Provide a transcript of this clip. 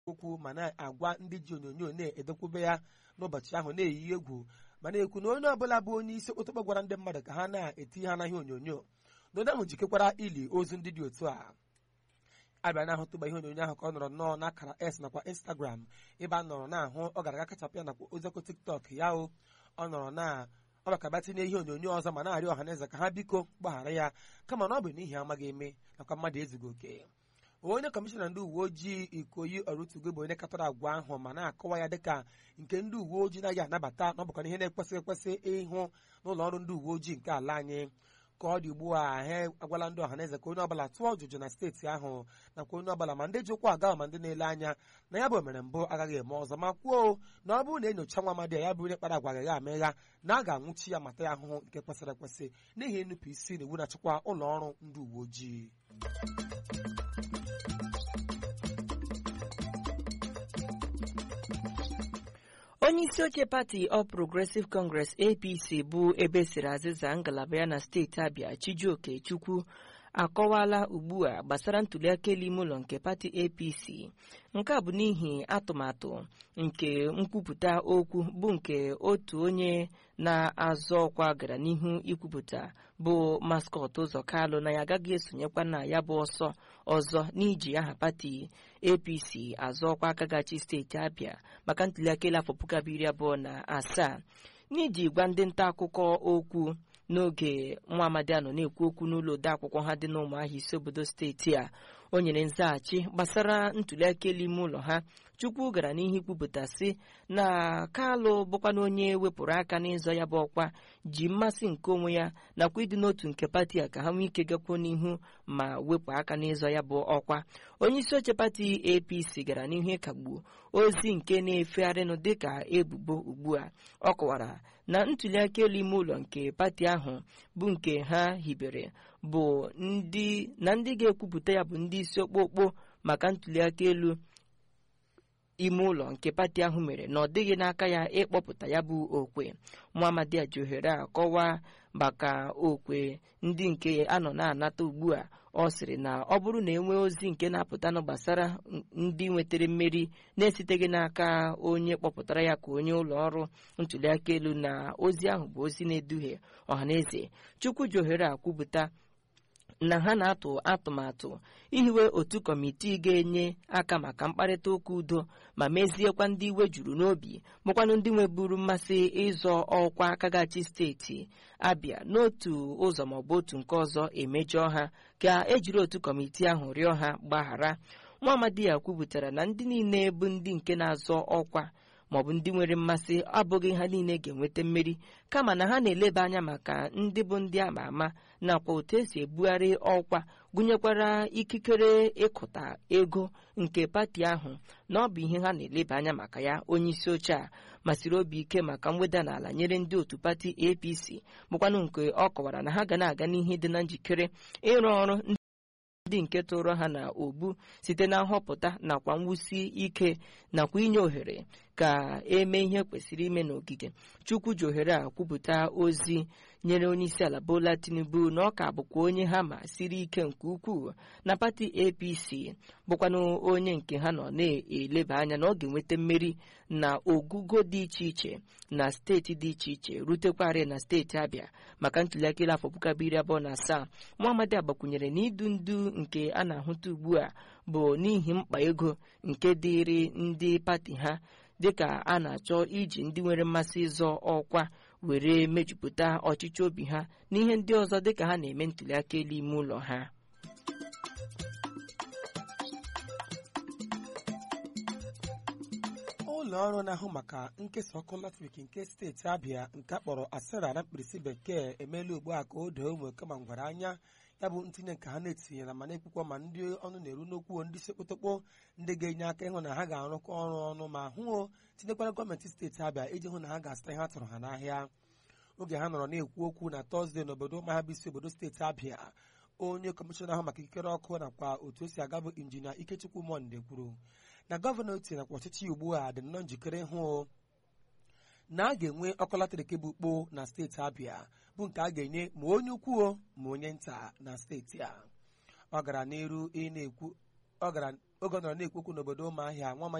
okwu ma na-agwa ndị ji onyonyo na-edekwube ya n'ụbọchị ahụ na-eyi egwu ma na-ekwu na onye ọbụla bụ onye isi okpotokpo gwara ndị mmadụ ka ha na-eti ha n'ahịa onyonyo na onye ahụ jikekwara ili ozu ndị dị otu a abịa na-ahụtụgba ihe onyonyo ahụ ka ọ nọrọ nnọọ n'akara s nakwa instagram ebe a nọrọ na-ahụ ọ gara aga kachapụ ya nakwa oziọkụ tiktok ya o ọ nọrọ na ọ bakaba tinye ihe onyonyo ọzọ ma na-arịọ ọha na eze ka ha biko gbaghara ya kama na ọ bụ n'ihi amaghị eme nakwa mmadụ ezughị oke onye kọmishọna ndị uwe ojii ikoyi ọrụtugo bụ onye katọrọ agwa ahụ ma na-akọwa ya dịka nke ndị uwe ojii naghị anabata na ọ bụkwa ihe na-ekwesịghị ekwesị ịhụ n'ụlọ ọrụ ndị uwe ojii nke ala anyị ka ọ dị ugbu a ha agwala ndị ọhaneze ka onye ọbụla tụọ ọjụjụ na steeti ahụ nakwa onye ọbụla ma ndị ji ụkwụ aga ma ndị na-ele anya na ya bụ omere mbụ agaghị eme ọzọ ma kwuo na ọ bụrụ na enyocha nwa amadi ya bụ onye kpara agwa agaghị amegha na a ga-anwụchi ya mata ya ahụhụ nke kwesịrị ekwesị n'ihi nnupụ isi na iwu na-achịkwa ụlọ ọrụ ndị uwe ojii onye isi oche pati All Progressive Congress APC bụ ebe siri azịza ngalaba ya na steeti Abia Chijioke Chukwu akọwala ugbu a gbasara ntuliaka elu ime ụlọ nke pati APC nke a bụ n'ihi atụmatụ nke nkwupụta okwu bụ nke otu onye na-azọ ọkwa gara n'ihu ikwupụta bụ maskọt ụzọ kalụ na ya agaghị esonyekwa na ya bụ ọsọ ọzọ n'iji aha pati APC azọ ọkwa aka gachi steeti Abia maka ntuliaka elu afọ puku abụọ iri abụọ na asaa n'iji gwa ndị nta akụkọ okwu n'oge nwa amadi anọ na-ekwu okwu n'ụlọ odeakwụkwọ ha dị n'ụmụahịa isi obodo steeti a o nyere nzaghachi gbasara ntuliaka elu ime ụlọ ha chukwu gara n'ihu ikwupụta sị na kalụ bụkwana onye wepụrụ aka n'ịzọ ya bụ ọkwa ji mmasị nke onwe ya nakwa ịdị n'otu nke pati a ka ha nwee ike gakwuo n'ihu ma wepụ aka n'ịzọ ya bụ ọkwa onye isi oche pati apc gara n'ihu ịkagbu ozi nke na-efegharịnụ dịka ebubo ugbu a ọ kọwara na ntuliaka elu ime ụlọ nke pati ahụ bụ nke ha hibere bụ ndị na ndị ga-ekwupụta ya bụ ndị isi okpokpo maka ntuliaka elu ime ụlọ nke pati ahụ mere na ọ dịghị n'aka ya ịkpọpụta ya bụ okwe muhammad ji ohere a kọwaa maka okwe ndị nke a nọ na-anata ugbu a ọ sịrị na ọ bụrụ na enwee ozi nke na-apụtanụ gbasara ndị nwetara mmeri na-esiteghị n'aka onye kpọpụtara ya ka onye ụlọ ọrụ ntuliaka elu na ozi ahụ bụ ozi na-eduhie ọhaneze chukwu ji ohere a kwupụta na ha na-atụ atụmatụ ihiwe otu kọmitii ga-enye aka maka mkparịta ụka udo ma meziekwa ndị iwe juru n'obi bụkwanụ ndị nweburu mmasị ịzọ ọkwa akagachi steeti abịa n'otu ụzọ maọbụ otu nke ọzọ emejọọ ha ka ejiri otu kọmitii ahụ rịọ ha gbaghara nwa amadi ya kwupụtara na ndị niile bụ ndị nke na-azọ ọkwa maọbụ ndị nwere mmasị abụghị ha niile ga-enweta mmeri kama na ha na-eleba anya maka ndị bụ ndị ama ama nakwa otu esi ebugharị ọkwa gụnyekwara ikikere ịkụta ego nke pati ahụ na ọ bụ ihe ha na-eleba anya maka ya onye isi oche a masịrị obi ike maka mweda n'ala nyere ndị otu pati apc bụkwanụ nke ọ kọwara na ha ga na-aga n'ihe dị na njikere ịrụ ọrụ ndị nke tụrụ ha na ogbu site na nhọpụta nakwa mwụsi ike nakwa inye ohere ka eme ihe kwesịrị ime n'ogige chukwu ji ohere a kwupụta ozi nyere onye isi ala bola tinubu na ọ ka bụkwa onye ha ma siri ike nke ukwuu na pati apc bụkwanụ onye nke ha nọ na-eleba anya na ọ ga-enweta mmeri na ogugo dị iche iche na steeti dị iche iche rutekwarị na steeti abịa maka ntuliaka afọ puku abụọ iri abụọ na asaa muhammad agbakwunyere na idu ndu nke a na-ahụta ugbu a bụ n'ihi mkpa ego nke dịịrị ndị pati ha dịka a na-achọ iji ndị nwere mmasị ịzọ ọkwa were mejupụta ọchịchị obi ha n'ihe ndị ọzọ dịka ha na-eme ntuliaka elu ime ụlọ ha ụlọ ọrụ na-ahụ maka nkesa ọkụ latrik nke steeti abịa nke akpọrọ asera na mkpirisi bekee emeela ugbu a ka o doo ụmụ kama ngwara anya ya bụ ntinye nke ha na-etinyere ma na-ekwukwa ma ndị ọnụ na-eru n'okwu ndị sekpotokpo ndị ga-enye aka ịhụ na ha ga-arụkọ ọrụ ọnụ ma hụ tinyekwara gọọmenti steeti abịa iji hụ na ha ga-azụta ihe a tụrụ ha n'ahịa oge ha nọrọ na-ekwu okwu na tọzdee n'obodo ụmụahịa bụ isi obodo steeti abịa onye kọmishọna ahụ maka ikikere ọkụ nakwa otu o si aga bụ injinia ikechukwu monde kwuru na gọvanọ oti nakwa ọchịchị ugbu a dị nnọọ njikere ịhụ na a ga-enwe ọkụ latrik bụ ukpo na steeti abịa bụ nke a ga-enye ma onye ukwuo ma onye nta na steeti a ọ gara n'iru ị na-ekwu ọ gara oge ọ nọrọ na-ekwu okwu n'obodo ụmụahịa nwa